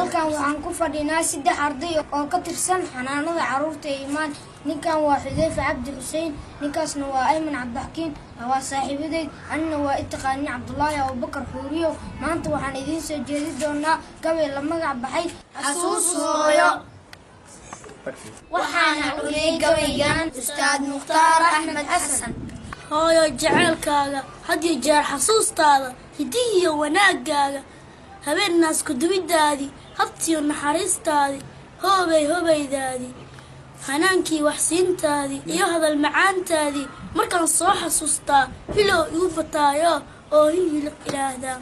halkan waxaan ku fadhinaa saddex arday oo ka tirsan xanaanada carruurta ee imaan ninkan waa xudeyfe cabdi xuseen ninkaasna waa ayman cabdixakiin waa saaxiibadeyd anina waa i taqaanin cabdulaahi abubakar xuuriyo maanta waxaan idiin soo jeedi doonaa gabay la magac baxay xasuus hooyo waxaana cuniyey gabaygan ustaad mukhtaar axmed xasan hooyo jaceylkaaga hadiyo jeer xasuustaada hidihiyo wanaagaaga habeennaas kudubidaadii habtiyo naxariistaadii hoobay hobaydaadii hanaankii waxsiintaadii iyo hadal macaantaadii markaan soo xasuustaa hilow igu bataayo oo hin hiliq ilaahdaa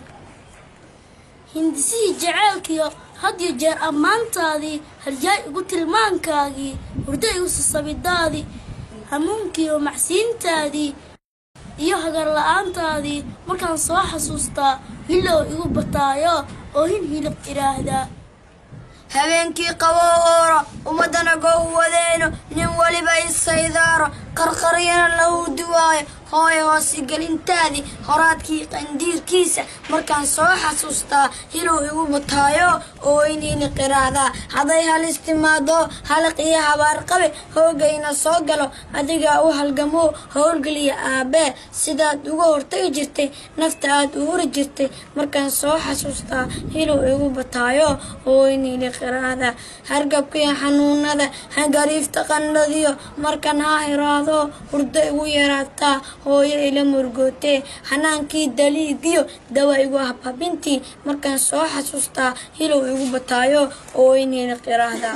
hindisihii jaceylkiyo hadiyo jeer ammaantaadii halyaay igu tilmaankaagii hurdo igu sasabidaadii hamuunkiiyo macsiintaadii iyo hagar la-aantaadii markaan soo xasuustaa hilow igu bataayo oo hin hiliq idhaahdaa habeenkii qaboo ooro ummadana gow wadeeno nin weliba isaydaaro qarqaryana lagu duwaayo hooyo hoosigelintaadii horaadkii qandiirkiisa markaan soo xasuustaa hilow igu bataayo oo inini qiraahdaa hadday halis timaado haliq iyo habaarqabe hoogayna soo galo adigaa u halgamoo howlgeliya aabbee sidaad uga hortagi jirtay nafta aad u huri jirtay markaan soo xasuustaa hilow igu bataayo oo inini qiraahdaa hargabkiyo xanuunada hagariifta qandhadiyo markaan haa hiraado hurdo igu yaraataa hooyo ila murgootee xanaankii daliigiyo dawa igu habhabintii markaan soo xasuustaa hilow igu bataayo oo inayna qiraahdaa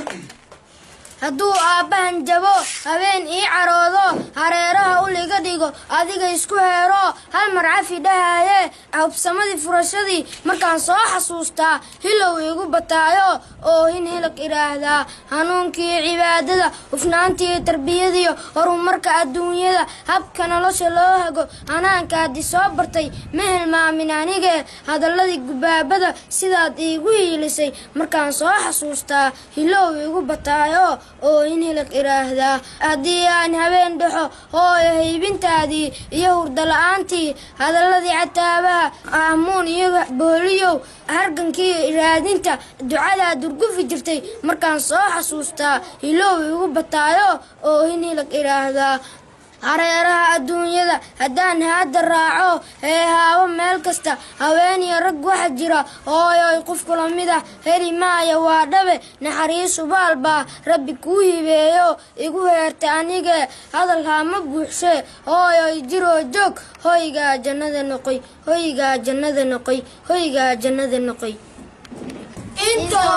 hadduu aabbahan jabo habeen ii caroodo hareeraha uliga dhigo adiga isku heero hal mar cafi dhahaaye hubsamadii furashadii markaan soo xasuustaa hilow igu bataayo oo hin hilag idhaahdaa hanuunkii cibaadada hufnaantii tarbiyadiyo horumarka adduunyada habka nolosha loo hago hanaanka haddii soo bartay ma hilmaamin anigee hadaladii gubaabada sidaad iigu hiilisay markaan soo xasuustaa hilow igu bataayo oo in hilig idhaahdaa haddii aan habeen dhexo hooyo haybintaadii iyo hurda la-aantii hadaladii cataabaha ahmuun iyo booliyow hargankii raadinta ducadaa durgufi jirtay markaan soo xasuustaa hilow igu bataayo oo in hilig idhaahdaa hareeraha adduunyada haddaan haadda raaco ee haabo meel kasta haweeniyo rag waxa jira hooyoy qof kula mid ah heli maaya waa dhabe naxariisu baal baa rabbi kuu hibeeyo igu heerta anigee hadal haama buuxshee hooyoy jiroo joog hoygaa jannada noqoy hoygaa jannada noqoy hoygaa jannada noqoy intoo